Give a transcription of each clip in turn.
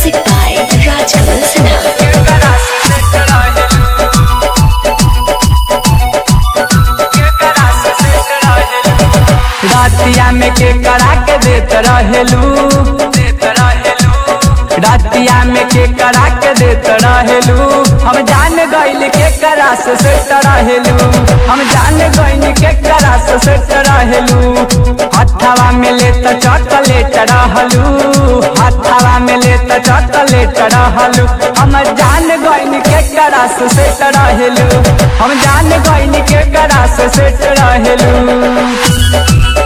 Music by Rajkamal Sinha. रातिया में के करा के देत रहेलू रातिया में के करा के देत रहेलू हम जान गइल के करा से सेट रहेलू हम जान गइल के करा से सेट रहेलू हथवा में ले त चॉकलेट रहलू हथवा में ले त चॉकलेट रहलू हम जान गइल के करा से सेट रहेलू हम जान गइल के करा से सेट रहेलू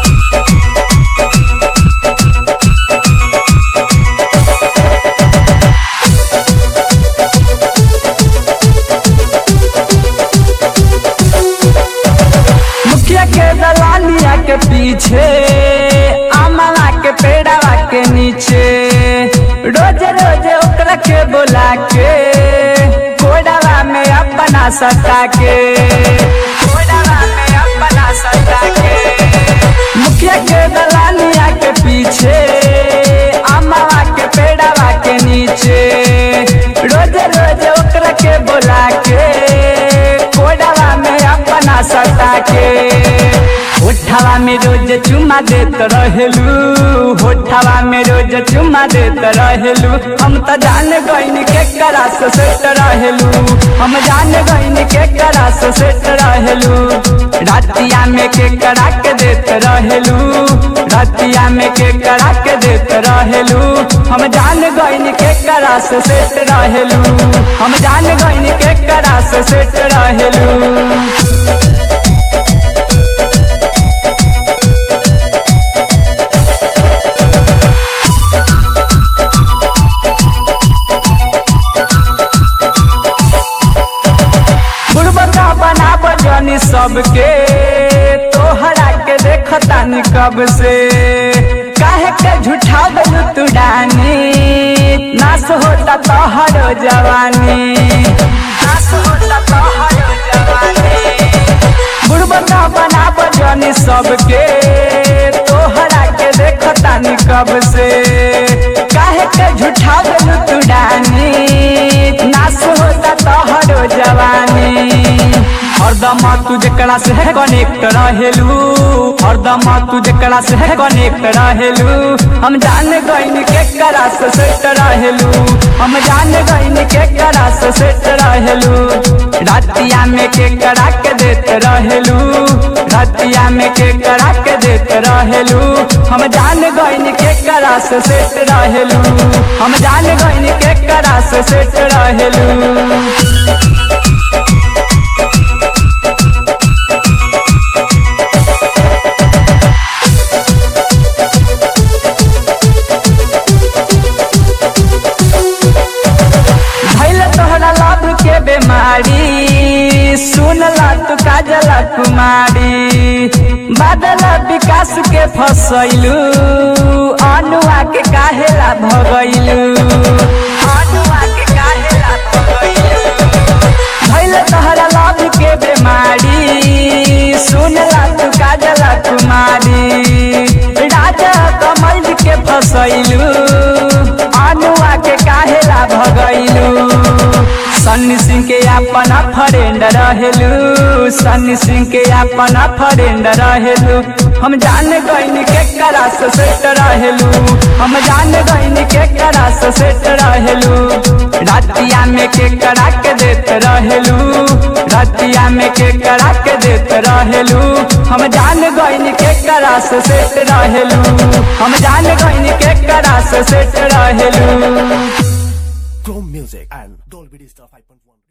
मुखिया के दलालिया के पीछे अमला के पेड़ावा के नीचे रोज रोज ओकरा के बोला के कोडावा में अपना सटा के कोडावा में अपना सटा के मुखिया के दलालिया के पीछे अमला के पेड़ावा के नीचे रोज रोज ओकरा के बोला के कोडावा में अपना सटा के होठवा में रोज चुमा देत रहेलू होठवा में रोज चुमा देत रहेलू हम त जान गइन के करा से सेट रहेलू हम जान गइन के करा से सेट रहेलू रातिया में के करा के देत रहेलू रातिया में के करा के देत रहेलू हम जान गइन के करा से सेट रहेलू हम जान गइन के करा से सेट रहेलू बुढ़बका बना बजनी सबके तोहरा के देखतानी कब से काहे के झूठा गलू तू डानी नाश होता तोहरो जवानी नाश होता तोहरो जवानी बुढ़बका बना बजनी सबके तोहरा के देखतानी कब से काहे के झूठा गलू तू डानी नाश होता तोहरो जवानी हरदम तू जकरा से कनेक्ट रहेलू हरदम तू जकरा से कनेक्ट रहेलू हम जान गइन के करा से सेट रहेलू हम जान गइन के करा से सेट रहेलू रातिया में के करा के देत रहेलू रातिया में के करा के देत रहेलू हम जान गइन के करा से सेट रहेलू हम जान गइन के करा से सेट रहेलू भैल तोहरा लाभ के बीमारी सुनला तू काजला कुमारी बादल विकास के फसैलू अनुआ के काहेला भगैलू अनुआ के काहेला भगैलू भैल तोहरा लाभ के बीमारी सुनला तू काजला कुमारी राजा कमल के फसैलू अनुआ के काहेला भगैलू सन्नी सिंह के अपना फ्रेंड रहेलू सन्नी सिंह के अपना फ्रेंड रहेलू हम जान गइन के करा से सेट रहेलू हम जान गइन के करा से सेट रहेलू रातिया में के करा के देत रहेलू रातिया में के करा के देत रहेलू हम जान गइन के करा से सेट रहेलू हम जान गइन के करा से सेट रहेलू Chrome Music and Dolby Digital 5.1.